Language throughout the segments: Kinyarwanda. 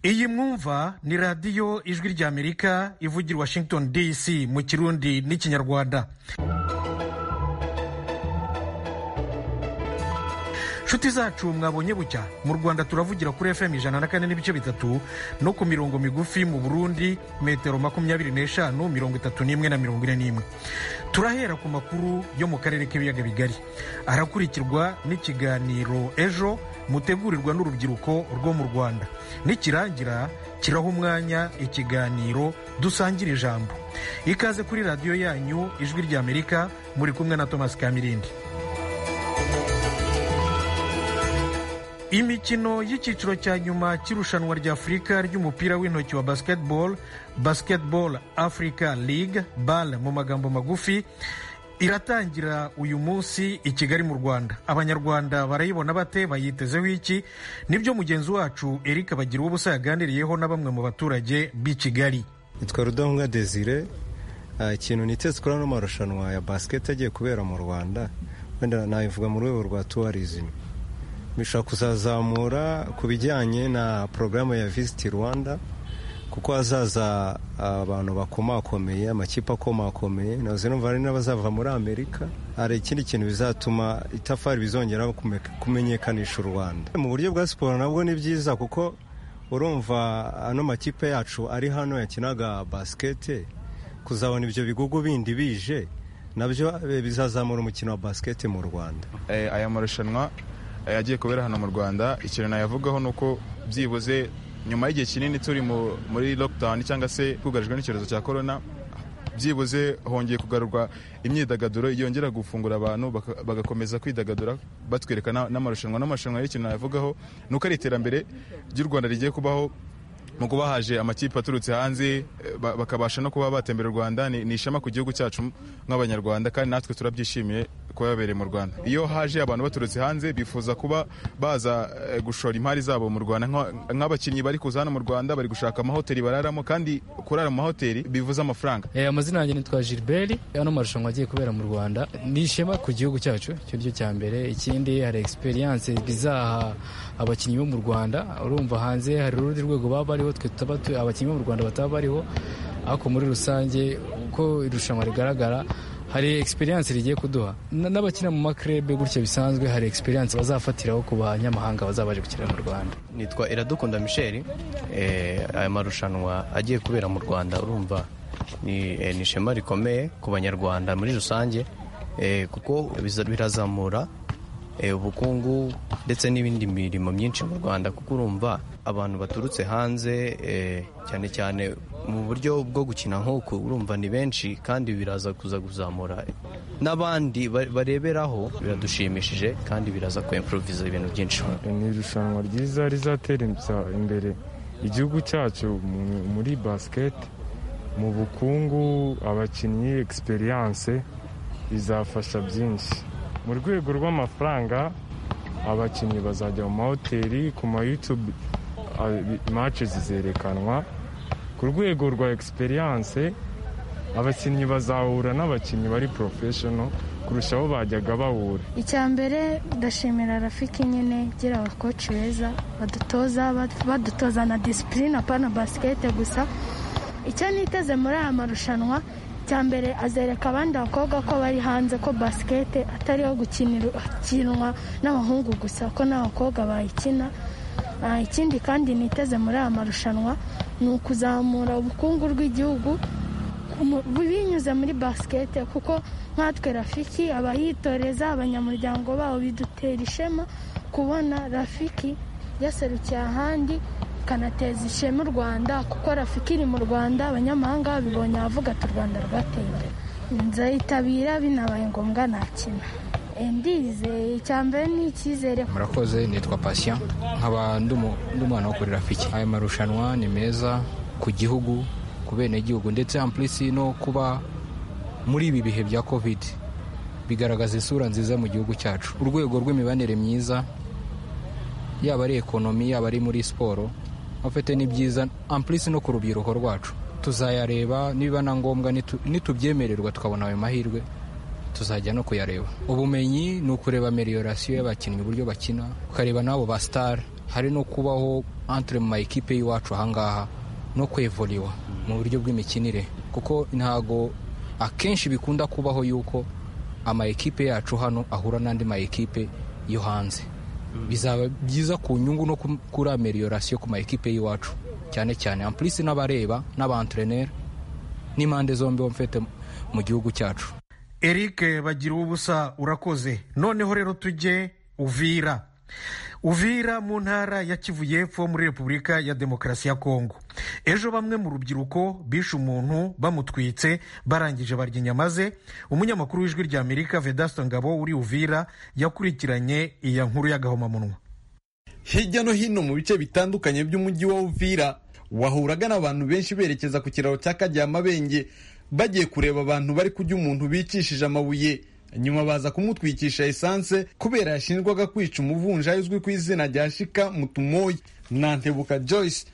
iyi mwumva ni radiyo ijwi ry'amerika ivugira washington dc mu kirundi n'ikinyarwanda nshuti zacu mwabonye bucya mu rwanda turavugira kuri fm ijana na kane n'ibice bitatu no ku mirongo migufi mu burundi metero makumyabiri n'eshanu mirongo itatu n'imwe na mirongo ine n'imwe turahera ku makuru yo mu karere k'ibiyaga bigari arakurikirwa n'ikiganiro ejo mutegurirwa n'urubyiruko rwo mu rwanda nikirangira kiraha umwanya ikiganiro dusangira ijambo ikaze kuri radiyo yanyu ijwi ry'amerika muri kumwe na thomas kamirindi imikino y'icyiciro cya nyuma cy'irushanwa rya afurika ry'umupira w'intoki wa basketball basketball africa league bal mu magambo magufi iratangira uyu munsi i kigali mu rwanda abanyarwanda barayibona bate bayitezeho iki nibyo mugenzi wacu eric bagira ubusa yaganiriyeho na bamwe mu baturage b'i kigali nitwa rudahunga desire ikintu niteze kuri ano marushanwa ya basiketi agiye kubera mu rwanda wenda nabivuga mu rwego rwa tuwarizimi bishobora kuzazamura ku bijyanye na porogaramu ya visiti rwanda kuko hazaza abantu bakomakomeye amakipe akomakomeye numva hari n'abazava muri amerika hari ikindi kintu bizatuma itafari bizongera kumenyekanisha u rwanda mu buryo bwa siporo nabwo ni byiza kuko urumva ano makipe yacu ari hano yakinaga basikete kuzabona ibyo bigugu bindi bije nabyo bizazamura umukino wa basikete mu rwanda aya marushanwa yagiye kubera hano mu rwanda ikintu nayavugaho ni uko byibuze nyuma y'igihe kinini turi muri lockdown cyangwa se twugarijwe n'icyorezo cya korona byibuze hongeye kugarurwa imyidagaduro yongera gufungura abantu bagakomeza kwidagadura batwereka n'amarushanwa n'amarushanwa y'ikintu nayavugaho ni uko ari iterambere ry'u rwanda rigiye kubaho mu kuba haje amakipe aturutse hanze bakabasha no kuba batembera u rwanda ni ishema ku gihugu cyacu nk'abanyarwanda kandi natwe turabyishimiye kuba yabereye mu rwanda iyo haje abantu baturutse hanze bifuza kuba baza gushora imari zabo mu rwanda nk'abakinnyi bari kuza hano mu rwanda bari gushaka amahoteli bararamo kandi kurara mu mahoteli bivuze amafaranga amazina yanjye nitwa gilbert ano marushanwa agiye kubera mu rwanda ni ishema ku gihugu cyacu icyo cyo cya mbere ikindi hari egisperiyanse bizaha abakinnyi bo mu rwanda urumva hanze hari urundi rwego baba bari twe tutaba abakinnyi bo mu rwanda bataba bariho ariko muri rusange uko irushanwa rigaragara hari egisperiyanse rigiye kuduha n'abakina mu makrebe gutya bisanzwe hari egisperiyanse bazafatiraho ku banyamahanga bazaba baje gukinira mu rwanda nitwa iradukunda michel aya marushanwa agiye kubera mu rwanda urumva ni ishema rikomeye ku banyarwanda muri rusange kuko birazamura ubukungu ndetse n'ibindi mirimo myinshi mu rwanda kuko urumva abantu baturutse hanze cyane cyane mu buryo bwo gukina nk'uku urumva ni benshi kandi biraza kuza kuzamura n'abandi bareberaho biradushimishije kandi biraza kwemporoviza ibintu byinshi ni irushanwa ryiza rizatera imbere igihugu cyacu muri basiketi mu bukungu abakinnyi egisperiyanse bizafasha byinshi mu rwego rw'amafaranga abakinnyi bazajya mu mahoteli ku mayutube mace zizerekanwa ku rwego rwa egisperiyanse abakinnyi bazahura n'abakinnyi bari porofeshono kurusha aho bajyaga bahura icya mbere ndashimira rafiki nyine gira abakoci beza badutoza badutoza na disipurine apana basikete gusa icyo niteze muri aya marushanwa icya mbere azereka abandi bakobwa ko bari hanze ko basikete atariho gukinwa n'abahungu gusa ko n'abakobwa bayikina ikindi kandi niteze muri aya marushanwa ni ukuzamura ubukungu bw'igihugu binyuze muri basikete kuko nkatwe rafiki abayitoreza abanyamuryango babo bidutera ishema kubona rafiki yaserukiye ahandi ikanateza ishema u rwanda kuko rafiki iri mu rwanda abanyamahanga babibonye avuga ati u rwanda rwateye imbere nzayitabira binabaye ngombwa nakina ndizeye icya mbere ni icyizere murakoze nitwa pasiya nkaba nd'umwana wo kuri rafiki aya marushanwa ni meza ku gihugu ku benegihugu ndetse ampurisi no kuba muri ibi bihe bya kovide bigaragaza isura nziza mu gihugu cyacu urwego rw'imibanire myiza yaba ari ekonomi yaba ari muri siporo bafite ni byiza ampurisi no ku rubyiruko rwacu tuzayareba niba na ngombwa nitu- nitubyemererwa tukabona ayo mahirwe tuzajya no kuyareba ubumenyi ni ukureba ameliorasiyo y'abakinnyi uburyo bakina ukareba n'abo ba sitari hari no kubaho entre mu ma ekipe y'iwacu ahangaha no kwevuriwa mu buryo bw'imikinire kuko ntago akenshi bikunda kubaho yuko ama ekipe yacu hano ahura n'andi ma ekipe yo hanze bizaba byiza ku nyungu no ku- kuri ameliorasiyo ku ma ekipe y'iwacu cyane cyane ampulisi n'abareba n'abantreneri n'impande zombi mfite mu gihugu cyacu eric bagira ubusa urakoze noneho rero tujye uvira uvira mu ntara ya kivu y'epfo muri repubulika ya demokarasi ya kongo ejo bamwe mu rubyiruko bishe umuntu bamutwitse barangije barya inyama ze umunyamakuru w'ijwi rya amerika vedasta ngabo uri uvira yakurikiranye iya nkuru y'agahomamunwa hirya no hino mu bice bitandukanye by'umujyi wa Uvira wahuraga n'abantu benshi berekeza ku kiraro cya Karyamabenge bagiye kureba abantu bari kujya umuntu bicishije amabuye nyuma baza kumutwikisha esanse kubera yashinjwaga kwica umuvunjayi uzwi ku izina rya Shika Mutumoyi na Ntebuka Joyce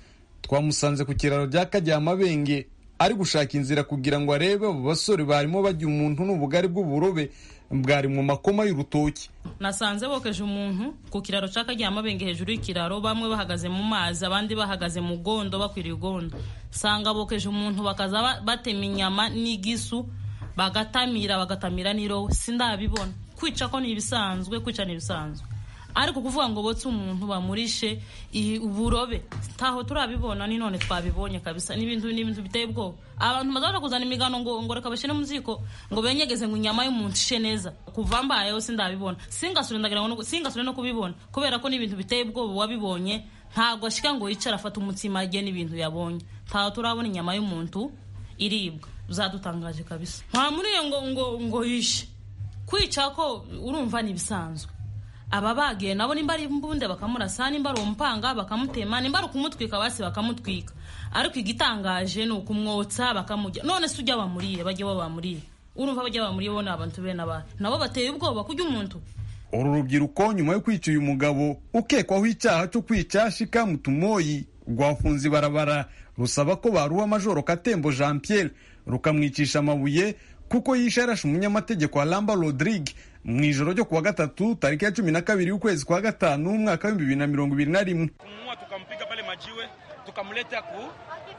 twamusanze ku kiraro cya Karyamabenge ari gushaka inzira kugira ngo arebe abo basore barimo bajya umuntu n'ubugari bw'uburobe bwari mu makoma y'urutoki nasanze bokeje umuntu ku kiraro cy'akaryamabenge hejuru y'ikiraro bamwe bahagaze mu mazi abandi bahagaze mu gondo bakwiriye igondo nsanga bokeje umuntu bakaza ba- batema inyama n'igisu bagatamira bagatamira n'irobo sindabibona kwica ko ni ibisanzwe kwica ni ibisanzwe ariko kuvuga ngo botse umuntu bamurishe i- uburobe ntaho turabibona ni none twabibonye kabisa n'ibintu n'ibintu biteye ubwoba abantu bazabona kuzana imigano ngo ngo reka bashyire mu ziko ngo benyegeze ngo inyama y'umuntu ishe neza kuva mbayeho sindabibona singasure ndagira ngo singasure no kubibona kubera ko n'ibintu biteye ubwoba wabibonye ntabwo ashika ngo yicara afate umutsima ajye n'ibintu yabonye ntaho turabona inyama y'umuntu iribwa zadutangaje kabisa nta muri iyo ngo ngo ngo yishe kwica ko urumva ni ibisanzwe aba bagiye nabo nimba ari imbunde bakamurasa nimba ari umupanga bakamutema nimba ari ukumutwika basi bakamutwika ariko igitangaje ni ukumwotsa bakamujya none se ujya bamuriye bajya bamuriye urumva bajya bamuriye bo ni abantu bene abana nabo bateye ubwoba kujya umuntu uru rubyiruko nyuma yo kwica uyu mugabo ukekwaho icyaha cyo kwica shika mutumoyi rwafunze ibarabara rusaba ko baruha majoro katembo jean pierre rukamwicisha amabuye kuko yishe yarashe umunyamategeko wa lamba rodrigue mu ijoro ryo kuwa gatatu tariki ya cumi na kabiri y'ukwezi kwa gatanu umwaka w'ibihumbi bibiri na mirongo ibiri na rimwe kumua tukampiga pale majiwe tukamleta ku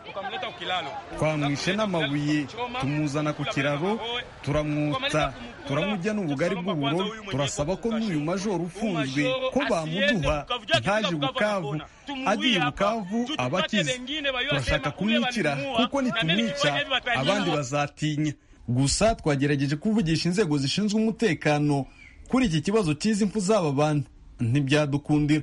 tukamleta ku kilalo twamwishe n'amabuye tumuzana ku kiraro turamwotsa turamujya n'ubugari bw'ubururu turasaba ko n'uyu majoro ufunzwe ko bamuduha ntaje bukavu agiye bukavu aba akize turashaka kumwicira kuko nitumwica abandi bazatinya gusa twagerageje kuvugisha inzego zishinzwe umutekano kuri iki kibazo cy'izi mpfu z'aba bantu ntibyadukundira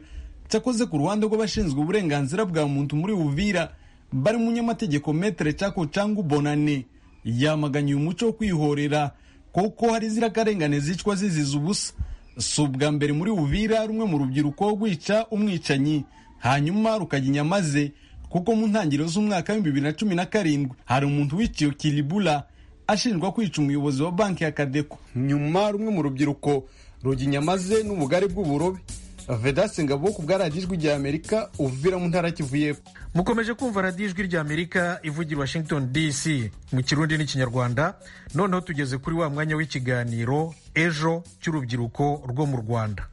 cyakoze ku ruhande rw'abashinzwe uburenganzira bwa muntu muri buvira bari umunyamategeko metere cyako cyangwa bonane yamaganye uyu muco wo kwihorera kuko hari zirakarengane zicwa ziziza ubusa si ubwa mbere muri buvira rumwe mu rubyiruko rwica umwicanyi hanyuma rukajya inyama ze kuko mu ntangiriro z'umwaka w'ibihumbi bibiri na cumi na karindwi hari umuntu wiciye kiribula ashinjwa kwica umuyobozi wa banki ya kadeko nyuma rumwe mu rubyiruko rujya inyama ze n'ubugari bw'uburobe vedasi ngabo ku bwaragijwe rya amerika uvira mu ntara kivu y'epfo mukomeje kumva radiyo ijwi rya amerika ivugira washington dc mu kirundi n'ikinyarwanda noneho tugeze kuri wa mwanya w'ikiganiro ejo cy'urubyiruko rwo mu rwanda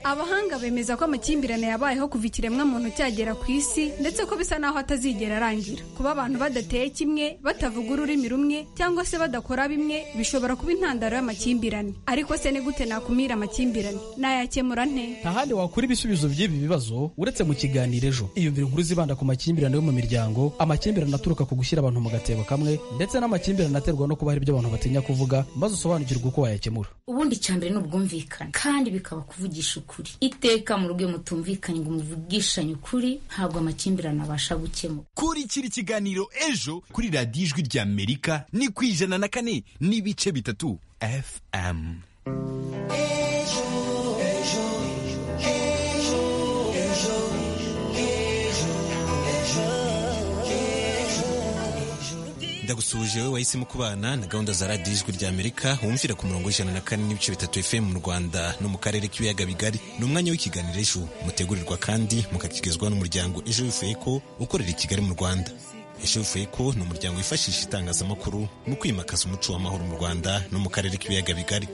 abahanga bemeza ko amakimbirane yabayeho kuva ikiremwamuntu cyagera ku isi ndetse ko bisa naho atazigera arangira kuba abantu badateye kimwe batavuga ururimi rumwe cyangwa se badakora bimwe bishobora kuba intandaro y'amakimbirane ariko se ni gute nakumira amakimbirane nayakemura nte nta handi wakura ibisubizo by'ibi bibazo uretse mu kiganiro ejo iyumvira inkuru zibanda ku makimbirane yo mu miryango amakimbirane aturuka ku gushyira abantu mu gatebo kamwe ndetse n'amakimbirane aterwa no kuba hari ibyo abantu batinya kuvuga maze usobanukirwe uko wayakemura ubundi icya mbere ni ubwumvikane kandi bikaba kuvugisha ukuri iteka mu rugo iyo mutumvikanye ngo muvugishanye ukuri ntabwo amakimbirane abasha gukemuka kurikira ikiganiro ejo kuri radiyo ijwi rya amerika ni ku ijana na kane n'ibice bitatu fm ndagusuhuje wowe wahisemo kubana na gahunda za radiyo ijwi rya amerika wumvira ku murongo w'ijana na kane n'ibice bitatu fm mu rwanda no mu karere k'ibiyaga bigari ni umwanya w'ikiganiro ejo mutegurirwa kandi mukakigezwa n'umuryango ejo yufu eko ukorera i kigali mu rwanda yashevuye ko ni umuryango wifashisha itangazamakuru mu kwimakaza umuco w'amahoro mu rwanda no mu karere k'ibiyaga bigari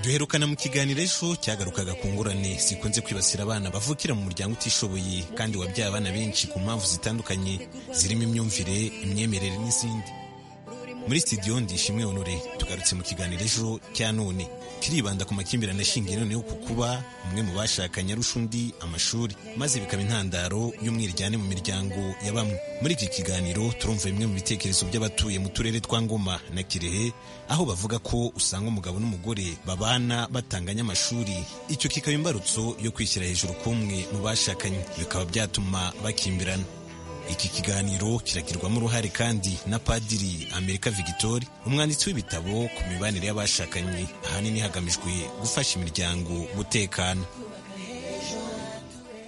duherukana mu kiganiro ejo cyagarukaga ku ngorane zikunze kwibasira abana bavukira mu muryango utishoboye kandi wabyaye abana benshi ku mpamvu zitandukanye zirimo imyumvire imyemerere n'izindi muri studio ndishimwe onore tugarutse mu kiganiro ejo cya none kiribanda ku makimbirane ashingiye noneho ku kuba umwe mu bashakanye arusha undi amashuri maze bikaba intandaro y'umwiryane mu miryango ya bamwe muri iki kiganiro turumva bimwe mu bitekerezo by'abatuye mu turere twa ngoma na kirehe aho bavuga ko usanga umugabo n'umugore babana batanganya amashuri icyo kikaba imbarutso yo kwishyira hejuru k'umwe mu bashakanye bikaba byatuma bakimbirana iki kiganiro kiragirwamo uruhare kandi na padiri amerika vigitori umwanditsi w'ibitabo ku mibanire y'abashakanye ahanini hagamijwe gufasha imiryango gutekana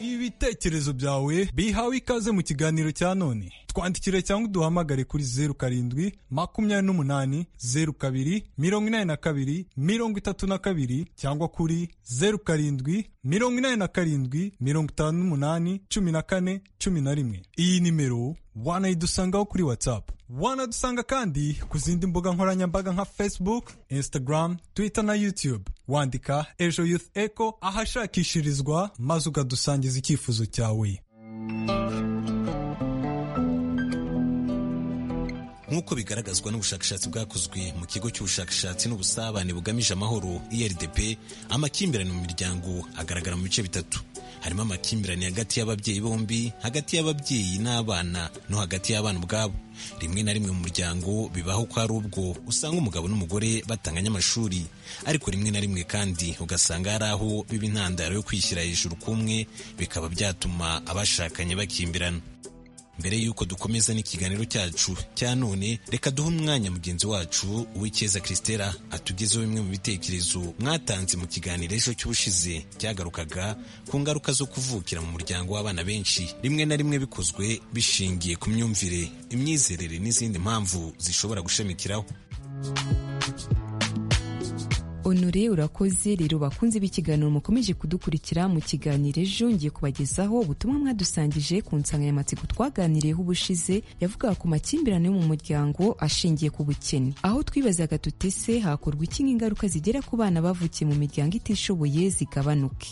ibitekerezo byawe bihawe ikaze mu kiganiro cya none twandikire cyangwa uduhamagare kuri zeru karindwi makumyabiri n'umunani zeru kabiri mirongo inani na kabiri mirongo itatu na kabiri cyangwa kuri zeru karindwi mirongo inani na karindwi mirongo itanu n'umunani cumi na kane cumi na rimwe iyi nimero wanayidusangaho kuri watsapu wanadusanga kandi ku zindi mbuga nkoranyambaga nka facebook instagram twitter na youtube wandika ejo youth echo ahashakishirizwa maze ukadusangiza icyifuzo cyawe nk'uko bigaragazwa n'ubushakashatsi bwakozwe mu kigo cy'ubushakashatsi n'ubusabane bugamije amahoro irdp amakimbirane mu miryango agaragara mu bice bitatu harimo amakimbirane hagati y'ababyeyi bombi hagati y'ababyeyi n'abana no hagati y'abana ubwabo rimwe na rimwe mu muryango bibaho ko hari ubwo usanga umugabo n'umugore batanganya amashuri ariko rimwe na rimwe kandi ugasanga hari aho biba intandaro yo kwishyira hejuru k'umwe bikaba byatuma abashakanye bakimbirana mbere y'uko dukomeza n'ikiganiro cyacu cya none reka duhe umwanya mugenzi wacu uw'icyeza christela atugezeho bimwe mu bitekerezo mwatanze mu kiganiro ejo cy'ubushize cyagarukaga ku ngaruka zo kuvukira mu muryango w'abana benshi rimwe na rimwe bikozwe bishingiye ku myumvire imyizerere n'izindi mpamvu zishobora gushamikiraho onore urakoze rero bakunze b'ikiganiro mukomeje kudukurikira mu kiganiro ejo ngiye kubagezaho ubutumwa mwadusangije ku nsanganyamatsiko twaganiriyeho ubushize yavugaga ku makimbirane yo mu muryango ashingiye ku bukene aho twibazaga tutese hakorwa iki nk'ingaruka zigera ku bana bavukiye mu miryango itishoboye zigabanuke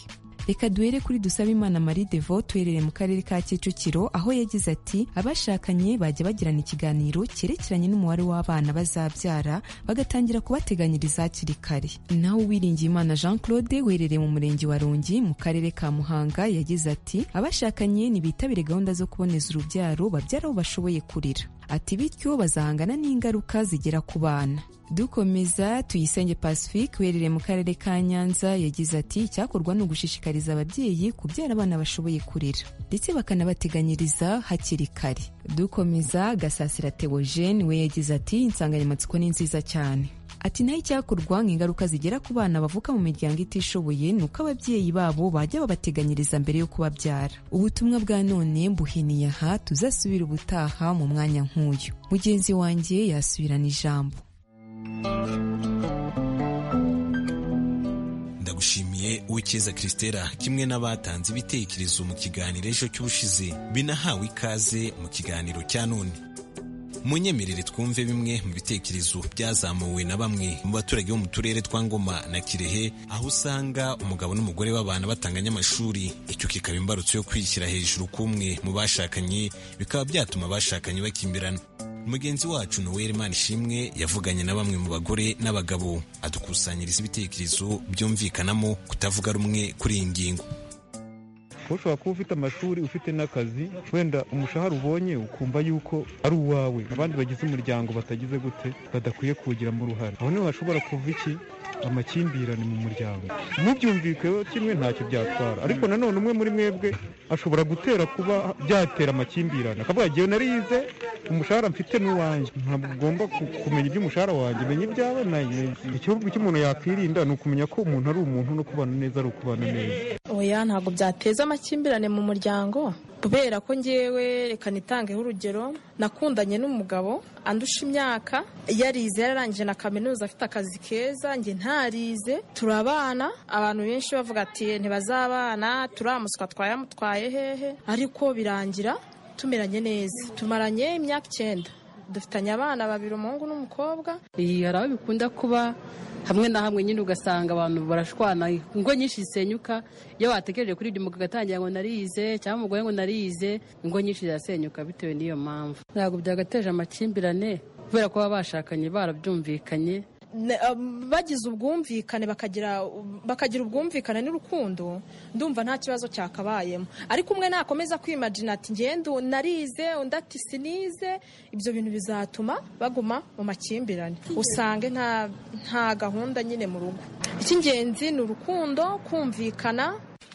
reka duhere kuri Dusabimana Marie Devo tuherereye mu karere ka Kicukiro aho yagize ati abashakanye bajya bagirana ikiganiro cyerekeranye n'umubare w'abana bazabyara bagatangira kubateganyiriza hakiri kare naho uwiringiye Imana Jean Claude uherereye mu murenge wa Rongi mu karere ka Muhanga yagize ati abashakanye nibitabire gahunda zo kuboneza urubyaro babyara aho bashoboye kurira ati bityo bazahangana n'ingaruka zigera ku bana dukomeza tuyisenge pacifique uherereye mu karere ka nyanza yagize ati icyakorwa ni ugushishikariza ababyeyi kubyara abana bashoboye kurera ndetse bakanabateganyiriza hakiri kare dukomeza gasasira teogene we yagize ati insanganyamatsiko ni nziza cyane ati naho icyakorwa nk'ingaruka zigera ku bana bavuka mu miryango itishoboye ni uko ababyeyi babo bajya babateganyiriza mbere yo kubabyara ubutumwa bwa none mbuhiniye aha tuzasubira ubutaha mu mwanya nk'uyu mugenzi wanjye yasubirana ijambo ndagushimiye uwicyeza christela kimwe n'abatanze ibitekerezo mu kiganiro ejo cy'ubushize binahawe ikaze mu kiganiro cya none munyemerere twumve bimwe mu bitekerezo byazamuwe na bamwe mu baturage bo mu turere twa ngoma na kirehe aho usanga umugabo n'umugore b'abana batanganya amashuri icyo kikaba imbarutso yo kwishyira hejuru k'umwe mu bashakanye bikaba byatuma abashakanye bakimbirana mugenzi wacu noel ishimwe yavuganye na bamwe mu bagore n'abagabo adukusanyiriza ibitekerezo byumvikanamo kutavuga rumwe kuri iyi ngingo ushobora kuba ufite amashuri ufite n'akazi wenda umushahara ubonye ukumva yuko ari uwawe abandi bagize umuryango batagize gute badakwiye kuwugiramo uruhare aho niho hashobora kuva iki amakimbirane mu muryango mubyumvikeho kimwe ntacyo byatwara ariko nanone umwe muri mwebwe ashobora gutera kuba byatera amakimbirane akavuga igihe narize umushahara mfite n'uwanjye ntabwo ugomba kumenya iby'umushahara wanjye menya ibyabona ikibazo cy'umuntu yakwirinda ni ukumenya ko umuntu ari umuntu no kubana neza ari ukubana neza oya ntabwo byateza amakimbirane mu muryango kubera ko ngewe reka nitangeho urugero nakundanye n'umugabo andusha imyaka yarize yararangije na kaminuza afite akazi keza njye ntarize turabana abantu benshi bavuga ati ntibazabana turamuswa twayamutwaye hehe ariko birangira tumeranye neza tumaranye imyaka icyenda dufitanye abana babiri umuhungu n'umukobwa hari abo bikunda kuba hamwe na hamwe nyine ugasanga abantu barashwana ingo nyinshi zisenyuka iyo watekereje kuri ibyo umugabo agatangira ngo narize cyangwa umugore ngo narize ingo nyinshi zirasenyuka bitewe n'iyo mpamvu ntabwo byagateje amakimbirane kubera ko baba bashakanye barabyumvikanye Ne- um, bagize ubwumvikane bakagira bakagira ubwumvikane n'urukundo ndumva nta kibazo cyakabayemo ariko umwe nakomeza kwimagina ati ngende narize undi ati sinize ibyo bintu bizatuma baguma mu makimbirane usange nta nta gahunda nyine mu rugo icy'ingenzi ni urukundo kumvikana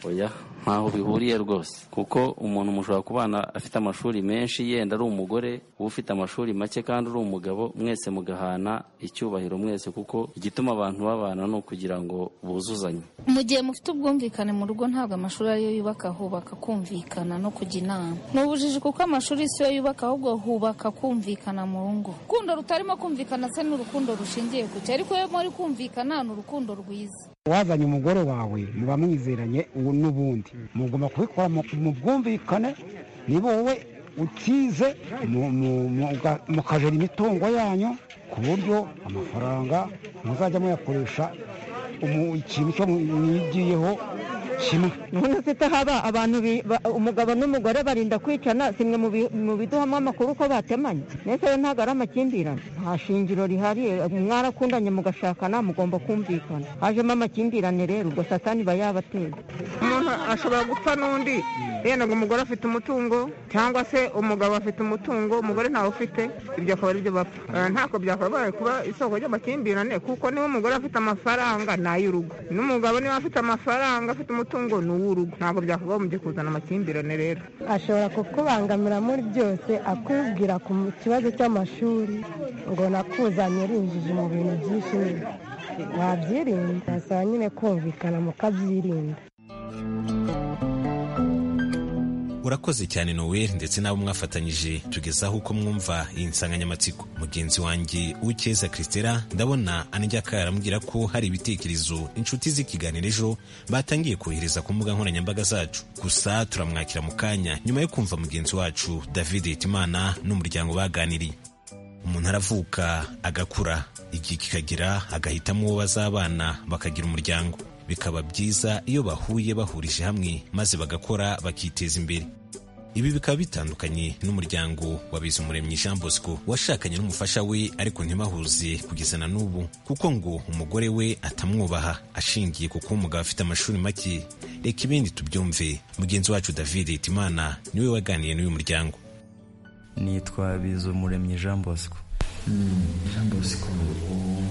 oya ntaho bihuriye rwose kuko umuntu mushobora kubana afite amashuri menshi yenda ari umugore uba ufite amashuri make kandi uri umugabo mwese mugahana icyubahiro mwese kuko igituma abantu babana ni ukugira ngo buzuzanye mu gihe mufite ubwumvikane mu rugo ntabwo amashuri ariyo yubaka hubaka kumvikana no kujya inama ni ubujiji kuko amashuri si yo yubaka ahubwo hubaka kumvikana mu ngo urukundo rutarimo kumvikana se ni urukundo rushingiye ku cyo ariko iyo muri kumvikana ni urukundo rwiza wazanye umugore wawe muba mwizeranye ubu n'ubundi mugomba kubikora mu- mu bwumvikane niba wowe utize mu- mu- muga- mukajora imitungo yanyu ku buryo amafaranga muzajya muyakoresha umu- ikintu cyo mwigiyeho kimwe none se haba abantu bi- ba- umugabo n'umugore barinda kwicana simwe mu bi- mu biduhamo amakuru ko batemanye mbese rero ntabwo ari amakimbirane nta shingiro rihari mwarakundanye mugashakana mugomba kumvikana hajemo amakimbirane rero ubwo satani iba yabateye umuntu ashobora gupfa n'undi yenda ngo umugore afite umutungo cyangwa se umugabo afite umutungo umugore ntawe ufite ibyo akaba aribyo bapfa Eh, ntako byakabaye kuba isoko ry'amakimbirane kuko niba umugore afite amafaranga ni ay'urugo n'umugabo niba afite amafaranga afite umutungo ni uw'urugo ntabwo byakabaye mu byo kuzana amakimbirane rero ashobora kukubangamira muri byose akubwira ku kibazo cy'amashuri ngo nakuzanye rinjije mu bintu byinshi wabyirinda basaba nyine kumvikana mukabyirinda urakoze cyane noweli ndetse n'abo mwafatanyije tugezaho uko mwumva iyi nsanganyamatsiko mugenzi wanjye uw'icyeza christela ndabona anjyaka arambwira ko hari ibitekerezo inshuti z'ikiganiro ejo batangiye kohereza ku mbuga nkoranyambaga zacu gusa turamwakira mu kanya nyuma yo kumva mugenzi wacu david hitimana n'umuryango baganiriye umuntu aravuka agakura igihe kikagira agahitamo uwo bazabana bakagira umuryango bikaba byiza iyo bahuye bahurije hamwe maze bagakora bakiteza imbere ibi bikaba bitandukanye n'umuryango wa Bizumuremyi Jean Bosco washakanye n'umufasha we ariko ntibahuze kugeza na n'ubu kuko ngo umugore we atamwubaha ashingiye kuko umugabo afite amashuri make reka ibindi tubyumve mugenzi wacu David Hitimana niwe waganiriye n'uyu muryango nitwa Bizumuremyi Jean Bosco Jean Bosco u-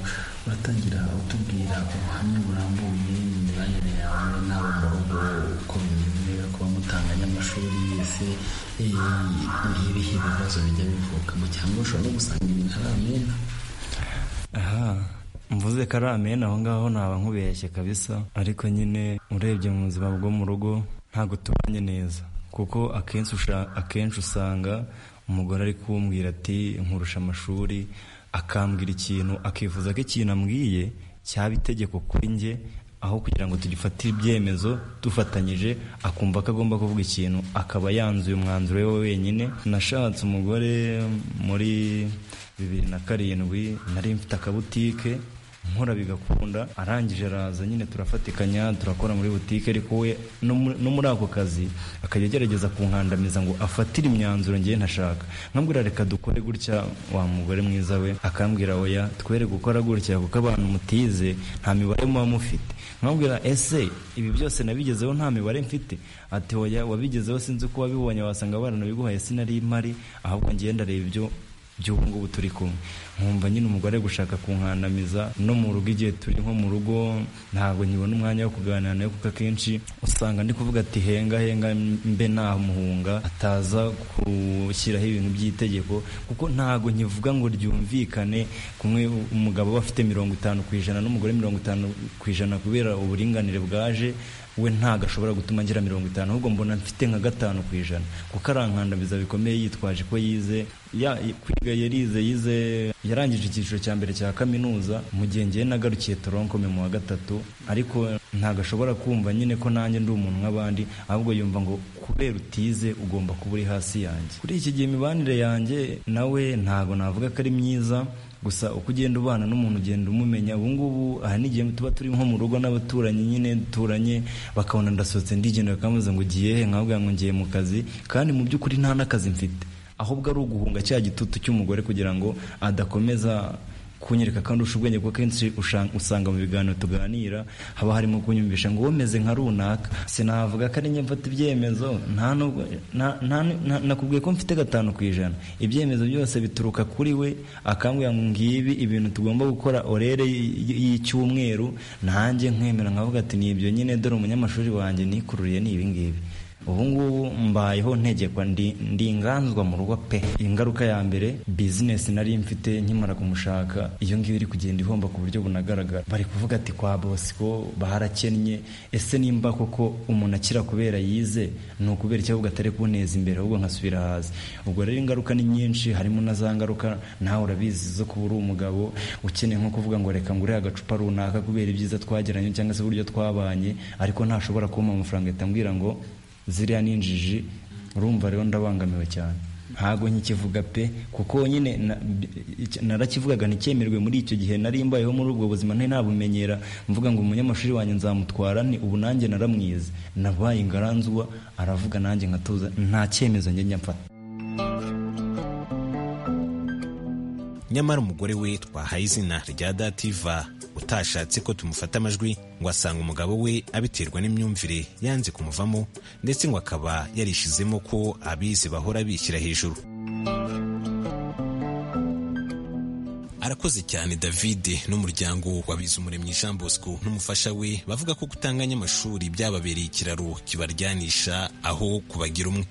uratangira utubwira ubuhamya burambuye imibanire yawe n'abo mu rugo uko bimeze kuba mutanganya amashuri yese eh, ibihe ibibazo bijya bivukamo cyangwa ushobora no gusanga ibintu ari amena aha mvuze ko ari amena aho ngaho naba nkubeshye kabisa ariko nyine urebye mu buzima bwo mu rugo ntabwo tubanye neza kuko akenshi usha- akenshi usanga umugore ari kumbwira ati nkurusha amashuri akambwira ikintu akifuza ko ikintu ambwiye cyaba itegeko kuri njye aho kugira ngo tugifatire ibyemezo dufatanyije akumva ko agomba kuvuga ikintu akaba yanzuye umwanzuro we wenyine nashatse umugore muri bibiri na karindwi nari mfite akabutike nkora bigakunda arangije araza nyine turafatikanya turakora muri butike ariko we no mu- no muri ako kazi akajya agerageza kunkandamiza ngo afatire imyanzuro ngewe ntashaka nkambwira reka dukore gutya wa mugore mwiza we akambwira oya twere gukora gutya kuko abantu mutize nta mibare muba mufite nkambwira ese ibi byose nabigezeho nta mibare mfite ati oya wabigezeho sinzi uko wabibonye wasanga baranabiguhaye sinari mpari ahubwo ngewe ndareba ibyo by'ubu ngubu turi kumwe nkumva nyine umugore gushaka kunkandamiza no mu rugo igihe turi nko mu rugo ntabwo nkibona umwanya wo kuganira nawe kuko akenshi usanga ndi kuvuga ati henga henga mbe nta muhunga ataza gushyiraho ibintu by'itegeko kuko ntabwo nkivuga ngo ryumvikane kumwe umugabo aba afite mirongo itanu ku ijana n'umugore mirongo itanu ku ijana kubera uburinganire bwaje we ntabwo ashobora gutuma ngira mirongo itanu ahubwo mbona mfite nka gatanu ku ijana kuko arankandamiza bikomeye yitwaje ko yize ya- kwiga yarize yize yarangije icyiciro cya mbere cya kaminuza mu gihe ngewe nagarukiye toronkome mu wa gatatu ariko ntabwo ashobora kumva nyine ko nanjye ndi umuntu nk'abandi ahubwo yumva ngo kubera utize ugomba kuba uri hasi yanjye kuri iki gihe imibanire yanjye nawe ntabwo navuga ko ari myiza gusa uko ugenda ubana n'umuntu ugenda umumenya ubu ngubu aha n'igihe tuba turi nko mu rugo n'abaturanyi nyine duturanye bakabona ndasohotse ndigendera bakamubaza ngo ugiye he nkababwira ngo ngiye mu kazi kandi mu by'ukuri nta n'akazi mfite ahubwo ari uguhunga cya gitutu cy'umugore kugira ngo adakomeza kunyereka kandi urusha ubwenge kuko akenshi usha- usanga mu biganiro tuganira haba harimo kunyumvisha ngo womeze nka runaka sinavuga ko ari njye mfata ibyemezo nta nubwo nta- nta- nta- nakubwiye ko mfite gatanu ku ijana ibyemezo byose bituruka kuri we akambwira ngo ngibi ibintu tugomba gukora orere y- y- y'icyumweru nanjye nkemera nkavuga ati ni ibyo nyine dore umunyamashuri wanjye nikururiye ni ibingibi ubu ngubu mbayeho ntegekwa ndi ndi inganzwa mu rugo pe ingaruka ya mbere bizinesi nari mfite nkimara kumushaka iyo ngiyo iri kugenda ihomba ku buryo bunagaragara bari kuvuga ati kwa bosco baharakennye ese nimba koko umuntu akira kubera yize ni ukubera icyo ahubwo atari kuneza imbere ahubwo nkasubira hasi ubwo rero ingaruka ni nyinshi harimo na za ngaruka nawe urabizi zo kuba uri umugabo ukeneye nko kuvuga ngo reka ngure agacupa runaka kubera ibyiza twagiranye cyangwa se uburyo twabanye ariko ntashobora kumpa amafaranga ahita ambwira ngo ziriya ni injiji urumva rero ndabangamiwe cyane ntabwo nkikivuga pe kuko nyine na- icyo- narakivugaga nticyemerwe muri icyo gihe nari mbayeho muri ubwo buzima ntari nabumenyera mvuga ngo umunyamashuri wanjye nzamutwara ni ubu nanjye naramwize nabaye ingaranzwa aravuga nanjye nkatuza nta cyemezo njye njya mfata nyamara umugore we twahaye izina rya dativa utashatse ko tumufata amajwi ngo asanga umugabo we abiterwa n'imyumvire yanze kumuvamo ndetse ngo akaba yarishizemo ko abizi bahora bishyira hejuru arakoze cyane davide n'umuryango wabize umuremyi jean bosco n'umufasha we bavuga ko gutanganya amashuri byababereye ikiraro kibaryanisha aho kubagira umwe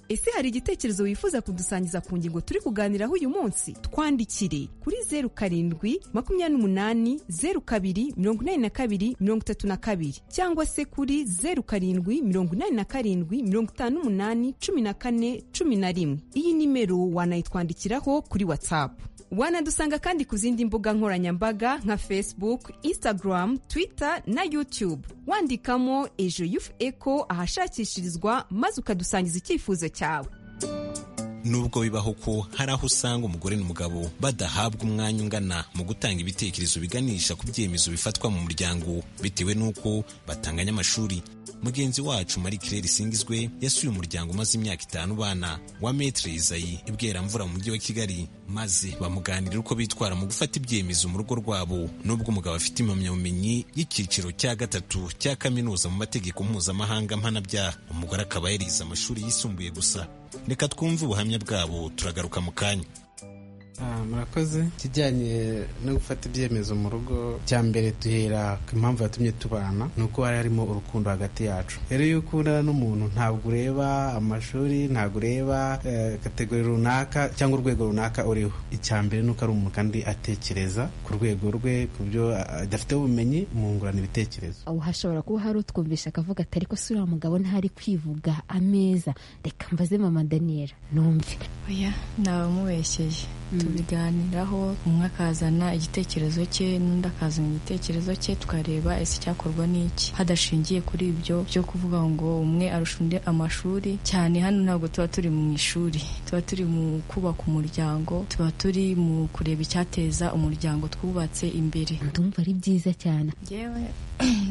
Ese hari igitekerezo wifuza kudusangiza ku ngingo turi kuganiraho uyu munsi? Twandikire kuri zeru karindwi makumyabiri n'umunani zeru kabiri mirongo inani na kabiri mirongo itatu na kabiri cyangwa se kuri zeru karindwi mirongo inani na karindwi mirongo itanu n'umunani cumi na kane cumi na rimwe. Iyi nimero wanayitwandikiraho kuri watsapu. Wanadusanga kandi ku zindi mbuga nkoranyambaga nka Facebook, Instagram, Twitter na YouTube. Wandikamo Ejo Youth Echo ahashakishirizwa maze ukadusangiza icyifuzo cyawe. nubwo bibaho ko hari aho usanga umugore n'umugabo badahabwa umwanya ungana mu gutanga ibitekerezo biganisha ku byemezo bifatwa mu muryango bitewe n'uko batanganya amashuri mugenzi wacu marie claire singizwe yasuye umuryango umaze imyaka itanu ubana wa metre izayi ibweramvura mu mujyi wa kigali maze bamuganirira uko bitwara mu gufata ibyemezo mu rugo rwabo nubwo umugabo afite impamyabumenyi y'icyiciro cya gatatu cya kaminuza mu mategeko mpuzamahanga mpanabyaha umugore akaba yarize amashuri yisumbuye gusa reka twumve ubuhamya bwabo turagaruka mu kanya Ah, murakoze ikijyanye no gufata ibyemezo mu rugo cya mbere duhera ku impamvu yatumye tubana ni uko hari harimo urukundo hagati yacu rero iyo ukundana n'umuntu ntabwo ureba amashuri ntabwo ureba eh, kategori runaka cyangwa urwego runaka uriho icya mbere ni uko ari umuntu kandi atekereza ku rwego rwe ku byo ah, adafiteho ubumenyi mungurana ibitekerezo aho hashobora kuba hari utwumvisha akavuga ati ariko si uriya mugabo ntari kwivuga ameza reka mbaze mama daniyeli numve oya ntabamubeshyeye tubiganiraho umwe akazana igitekerezo cye n'undi akazana igitekerezo cye tukareba ese icyakorwa n'iki hadashingiye kuri ibyo byo kuvuga ngo umwe arusha undi amashuri cyane hano ntabwo tuba turi mu ishuri tuba turi mu kubaka umuryango tuba turi mu kureba icyateza umuryango twubatse imbere ndumva ari byiza cyane yewe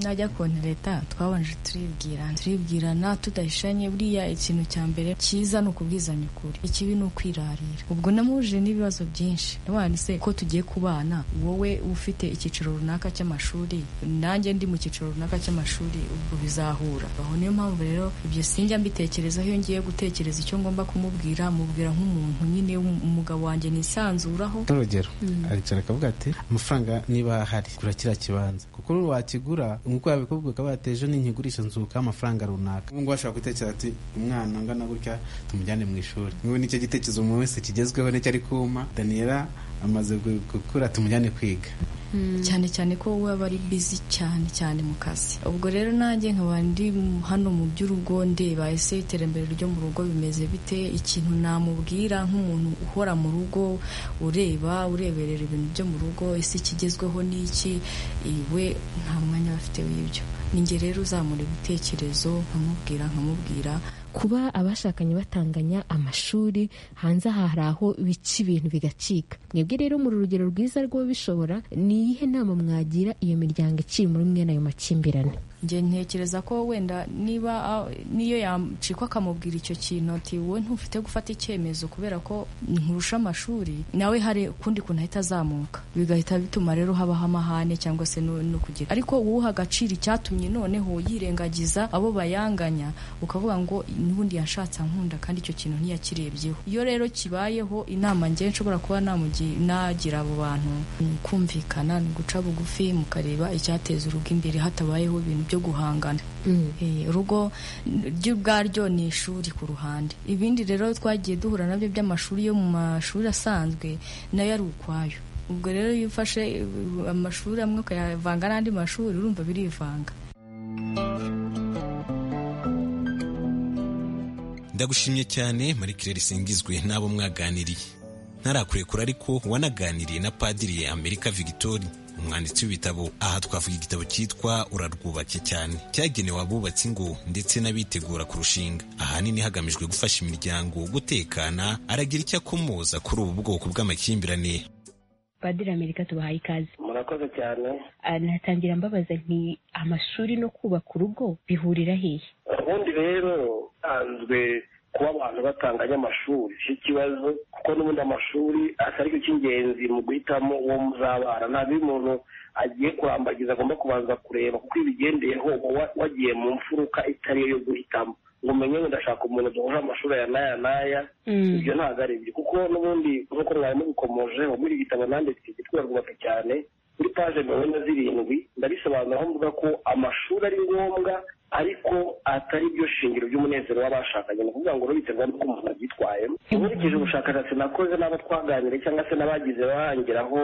najya konti leta twabanje turibwirana turibwirana tudahishanye buriya ikintu cya mbere cyiza ni ukubwizanya ukuri ikibi ni ukwirarira ubwo namuje n'ibibazo byinshi nabanditse ko tugiye kubana wowe ufite icyiciro runaka cy'amashuri nanjye ndi mu cyiciro runaka cy'amashuri ubwo bizahura aho niyo mpamvu rero ibyo sinjya mbitekerezaho iyo ngiye gutekereza icyo ngomba kumubwira mubwira nk'umuntu nyine w'um- umugabo wanjye nisanzuraho nk'urugero Mm. aricara akavuga ati amafaranga niba ahari gura kiriya kibanza kuko wakigura nk'uko yabikubwira akavuga ati ejo ninkigurisha nzuka amafaranga runaka ubu ngubu ashobora gutekereza ati umwana angana gutya tumujyane mu ishuri nk'ubu nicyo gitekerezo umuntu wese kigezweho nicyo ari kuma daniyela amaze gu- gukura tumujyane kwiga cyane cyane ko wowe aba ari bizi cyane cyane mu kazi ubwo rero nanjye nkaba ndi mu- hano mu by'urugo ndeba ese iterambere ryo mu rugo bimeze bite ikintu namubwira nk'umuntu uhora mu rugo ureba ureberera ibintu byo mu rugo ese ikigezweho ni iki iwe nta mwanya aba afite w'ibyo ninjye rero uzamura ibitekerezo nkamubwira nkamubwira kuba abashakanye batanganya amashuri hanze aha hari aho bica ibintu bigacika mwebwe rero muri urugero rwiza rwo bishobora ni iyihe nama mwagira iyo miryango iciri muri mwene ayo makimbirane njye ntekereza ko wenda niba ah, niyo yacikwa akamubwira icyo kintu ati wowe ntufite gufata icyemezo kubera ko nkurusha amashuri nawe hari ukundi kuntu ahita azamuka bigahita bituma rero habaho amahane cyangwa se no no kugira ariko uwuha agaciro icyatumye noneho yirengagiza abo bayanganya ukavuga ngo n'ubundi yashatse ankunda kandi icyo kintu ntiyakirebyeho iyo rero kibayeho inama njye nshobora kuba namugi- nagira abo bantu ni ukumvikana ni uguca bugufi mukareba icyateza urugo imbere hatabayeho ibintu byo guhangana Eh, urugo ryo ubwaryo ni ishuri ku ruhande ibindi rero twagiye duhura nabyo by'amashuri yo mu mashuri asanzwe nayo ari ukwayo ubwo rero iyo ufashe eh, amashuri amwe ukayavanga n'andi mashuri urumva birivanga ndagushimye cyane marikirere isingizwe n'abo mwaganiriye ntarakurekura ariko wanaganiriye na padiri amerika vigitori umwanditsi w'ibitabo aha twavuga igitabo cyitwa urarwubake cyane cyagenewe abubatsi ingo ndetse n'abitegura kurushinga ahanini hagamijwe gufasha imiryango gutekana aragira icyo akomoza kuri ubu bwoko bw'amakimbirane padiri amerika tubahaye ikaze murakoze cyane Ah, natangira mbabaza nti amashuri no kubaka urugo bihurira hehe ubundi rero usanzwe kuba abantu batanganya amashuri si ikibazo kuko n'ubundi amashuri asa aricyo cy'ingenzi mu guhitamo uwo muzabana nta bindi umuntu agiye kurambagiza agomba kubanza kureba kuko iyo ubigendeyeho uba wa- wagiye mu mfuruka itari yo yo guhitamo ngo umenye ngo ndashaka umuntu duhuje amashuri aya n'aya n'aya ibyo ntabwo ari byo kuko n'ubundi nk'uko mwari mubikomojeho muri iki gitabo nanditse cyitwa rwubake cyane kuri paje mirongo ine na zirindwi ndabisobanura aho mvuga ko amashuri ari ngombwa ariko atari byo shingiro ry'umunezero w'abashakanye ni ukuvuga ngo rubiterwa n'uko umuntu abyitwayemo nkurikije ubushakashatsi nakoze n'abo twaganiriye cyangwa se n'abagize barangiraho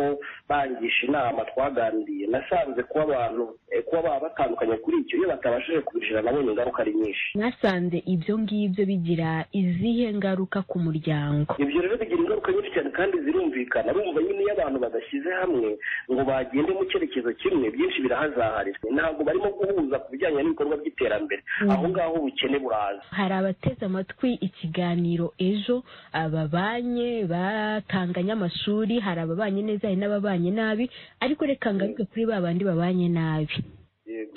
bangisha inama twaganiriye nasanze kuba abantu eh, kuba baba batandukanye kuri icyo iyo batabashije kubishyira nabonye ingaruka ari nyinshi mwasanze ibyo ngibyo bigira izihe ngaruka ku muryango ibyo rero bigira ingaruka nyinshi cyane kandi zirumvikana urumva nyine iyo abantu badashyize hamwe ngo bagende mu cyerekezo kimwe byinshi birahazaharirwa ntabwo barimo guhuza ku bijyanye n'ibikorwa by'iterambere Mm. aho ngaho ubukene buraza hari abateze amatwi ikiganiro ejo ababanye batanganye amashuri hari ababanye neza hari n'ababanye nabi ariko reka ngaruke kuri ba bandi babanye nabi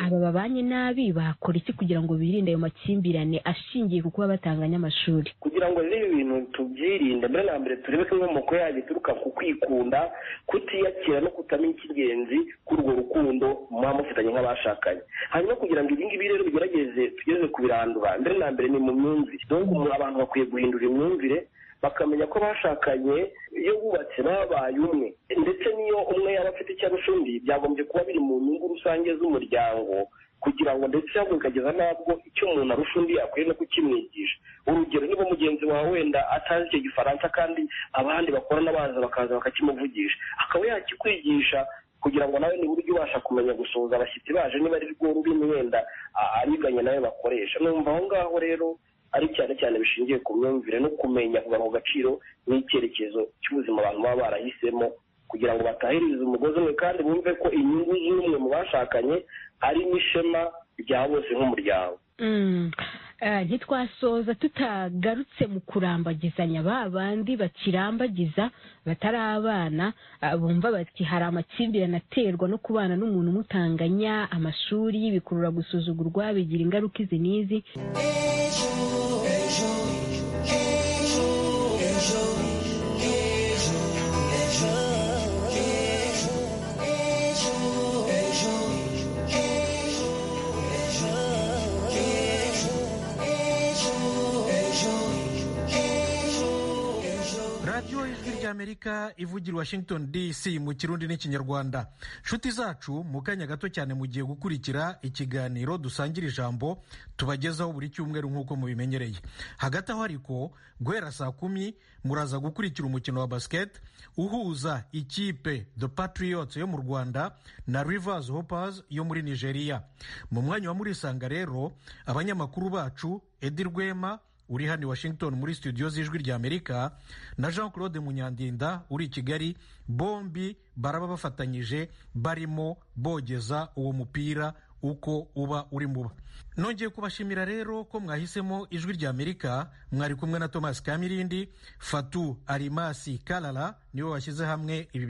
aba babanye nabi bakora iki kugira ngo birinde ayo makimbirane ashingiye ku kuba batanganya amashuri kugira ngo rero ibi bintu tubyirinde mbere na mbere turebe ko inkomoko yayo ituruka ku kwikunda kutiyakira no kutamenya icy'ingenzi kuri urwo rukundo muba mufitanye nk'abashakanye hanyuma kugira ngo ibi ngibi rero bigerageze tugeze ku birandura mbere na mbere ni mu myumvire donc umuntu- abantu bakwiye guhindura imyumvire bakamenya ko bashakanye iyo bubatse babaye umwe ndetse n'iyo umwe yaba afite icyo arusha undi byagombye kuba biri mu nyungu rusange z'umuryango kugira ngo ndetse ahubwo bikageza nabwo icyo umuntu arusha undi akwiye no kukimwigisha urugero niba mugenzi wawe wenda atazi icyo gifaransa kandi abandi bakorana baza bakaza bakakimuvugisha akaba yakikwigisha kugira ngo nawe nibura ujye ubasha kumenya gusuhuza abashyitsi baje niba ari rwo rurimi wenda a- abiganye nawe bakoresha numva aho ngaho rero ari cyane cyane bishingiye ku myumvire no kumenya kugaruka ku gaciro n'icyerekezo cy'ubuzima abantu baba barahisemo kugira ngo batahirize umugozi umwe kandi bumve ko inyungu z'umwe mu bashakanye ari n'ishema rya bose nk'umuryango Mm. Eh, ntitwasoza tutagarutse mu kurambagizanya ba bandi bakirambagiza batari abana ah, bumva bati hari amakimbirane aterwa no kubana n'umuntu umutanganya amashuri bikurura gusuzugurwa bigira ingaruka izi n'izi radiyo ijwi rya ry'amerika ivugira washington dc mu kirundi n'ikinyarwanda nshuti zacu mu kanya gato cyane mugiye gukurikira ikiganiro dusangira ijambo tubagezaho buri cyumweru nk'uko mubimenyereye hagati aho ariko guhera saa kumi muraza gukurikira umukino wa basiketi uhuza ikipe the patriots yo mu rwanda na rivers hoppers yo muri nigeria mu mwanya wa murisanga rero abanyamakuru bacu edi rwema uri hano i washington muri studio z'ijwi ry'amerika na jean claude munyandinda uri i kigali bombi baraba bafatanyije barimo bogeza uwo mupira uko uba uri muba nongeye kubashimira rero ko mwahisemo ijwi ry'amerika mwari kumwe na thomas kamirindi fatu arimasi karara niwe washyize hamwe ibi